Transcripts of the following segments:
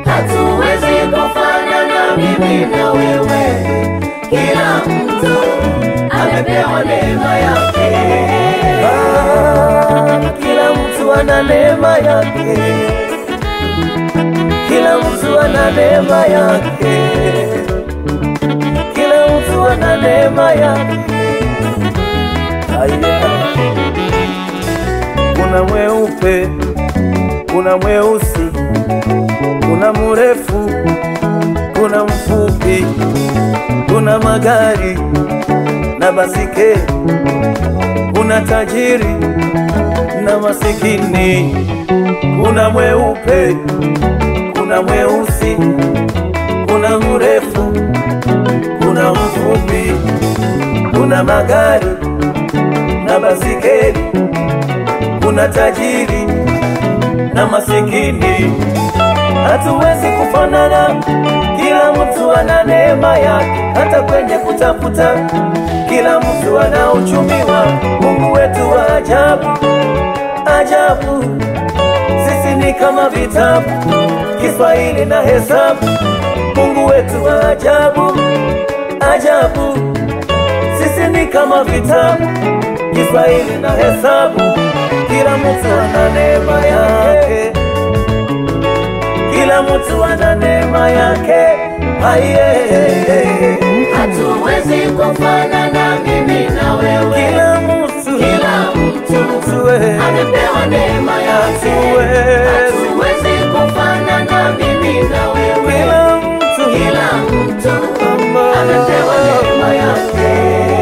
hatuwezi kufanana mimi na wewe. Kila mtu amepewa neema yake. Ah, kila mtu ana neema yake, kila mtu ana neema yake, kila mtu ana neema yake. Aya, kuna mweupe, kuna mweusi, kuna mrefu, kuna mfupi, kuna magari na basikeli kuna tajiri na masikini, kuna mweupe, kuna mweusi, kuna mrefu, kuna mfupi, kuna magari na basikeli, kuna tajiri na masikini. Hatuwezi kufanana, kila mtu ana neema yake, hata kwenye kutafuta, kila mtu ana uchumi wa Mungu wetu wa ajabu ajabu. Sisi ni kama vitabu, Kiswahili na hesabu. Mungu wetu wa ajabu ajabu. Sisi ni kama vitabu, Kiswahili na hesabu. Kila mtu ana neema yake kila mtu ana neema yake. Aye, Hatuwezi kufanana mimi na wewe. kila mtu Kila mtu tuwe amepewa neema yake. Hatuwezi. Hatuwezi kufanana mimi na wewe. kila mtu Kila mtu Mama. amepewa neema yake.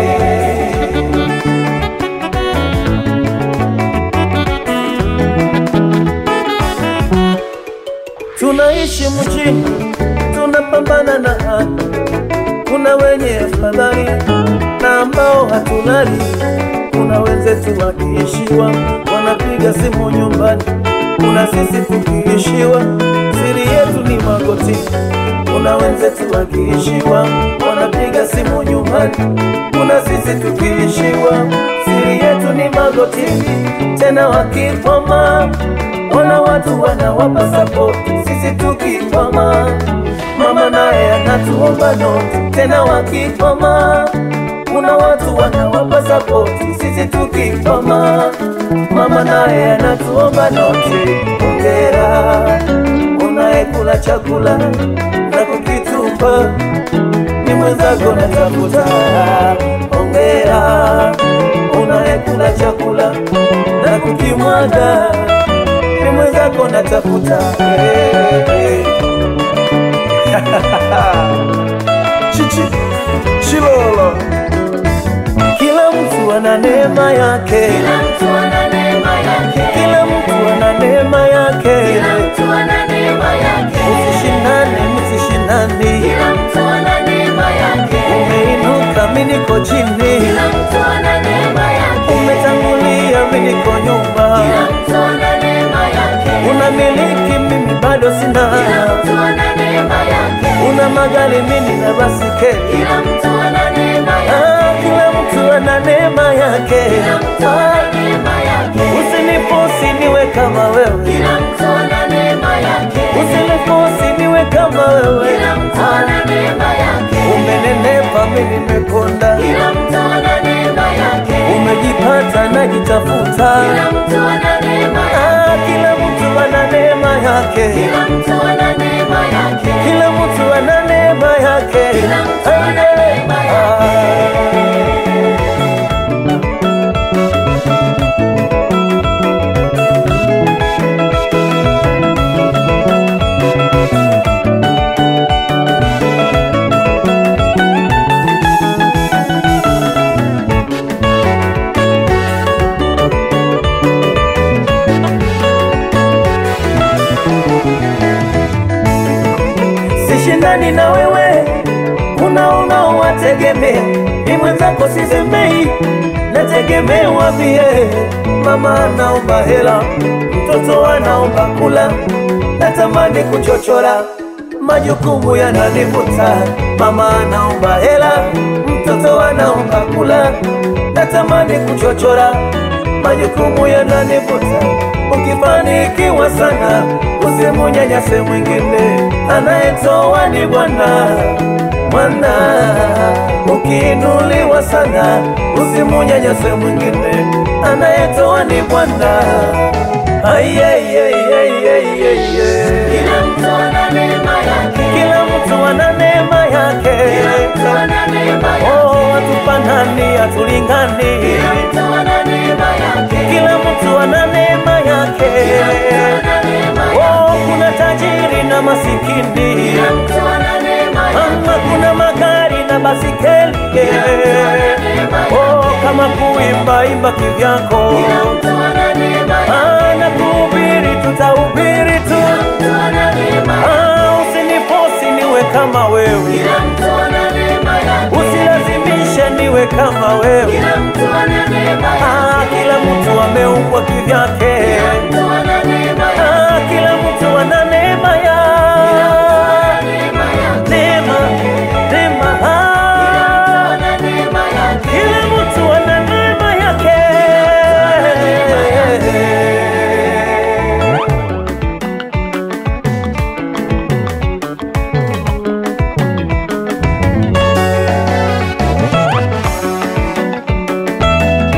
tunaishi mjini, tunapambana na hali. Kuna wenye afadhali na ambao hatulali. Kuna wenzetu wakiishiwa wanapiga simu nyumbani, kuna sisi tukiishiwa siri yetu ni magoti. Kuna wenzetu wakiishiwa wanapiga simu nyumbani, kuna sisi tukiishiwa siri yetu ni magotini. Tena wakipoma Ona watu wanawapa sapoti, sisi tukipoma, mama naye anatuomba noti. Tena wakipoma, kuna watu wanawapa sapoti, sisi tukipoma, mama naye anatuomba noti. Ongera unayekula chakula na kukitupa, ni mwenzako natafuta. Ongera unayekula chakula na kukimwaga ni mwenzako natafuta. Hey. Chichi Chilolo, kila mtu ana neema yake, Kila mtu ana neema yake. kila mtu ana neema yake. Kila mtu ana neema yake. Msishindane, msishindani, Kila mtu ana neema yake. umeinuka mimi niko chini, Kila mtu ana neema yake. umetangulia mimi niko nyuma, Kila mtu ana neema yake. unamiliki mimi bado sina, Kila mtu ana neema yake. una magari mimi na basikeli Kila mtu ana neema yake. Ah, kila mtu ana neema yake. Kila mtu ana neema yake. Usinifosi niwe kama wewe, Kila mtu ana neema yake. usinifosi niwe kama wewe. Kila mtu ana neema yake. Umenenepa mimi nimekonda, Kila mtu ana neema yake. umejipata najitafuta. Kila mtu ana neema yake. Ah, kila mtu ana neema yake, Kila mtu ana neema yake. kila mtu ana neema yake. Kila mtu ana neema yake. Ah. Sishindani na wewe, una unaowategemea, ni mwenzako sizembei, nategemewa pia. Mama anaomba hela, mtoto anaomba kula, natamani kuchochora, majukumu yananivuta. Mama anaomba hela, mtoto anaomba kula, natamani kuchochora, majukumu yananivuta. Ukifanikiwa sana, usimunyanyase mwingine anayetoa ni Bwana. Bwana, ukiinuliwa sana, usimunyanyase mwingine, anayetoa ni Bwana. Ayeyeyeyeyeye. Kila mtu ana neema yake. Kila mtu ana neema yake. Kila mtu ana neema yake. Oh, hatufanani, hatulingani. Kila mtu ana neema yake. Kila mtu ana neema yake. Kila mtu ana neema Oh, yake. kuna tajiri na masikini. Kila mtu ana neema Ama yake. kuna magari na basikeli. Oh, kama kuimba imba kivyako. Kila mtu ana neema yake. Ah, na kuhubiri tutahubiri tu. Kila mtu ana neema yake. Ah, usinifosi niwe kama wewe. Kila mtu ana neema yake. Usilazimishe niwe kama wewe. Kila mtu ana neema yake. Ah, kila mtu ameumbwa kivyake. Kila mtu ana neema yake. Ah, kila mtu ana neema ya Neema yake. neema neema. Ah, Ana neema yake. kila mtu ana neema yake.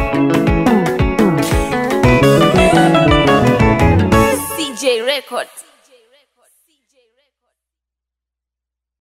CJ Records.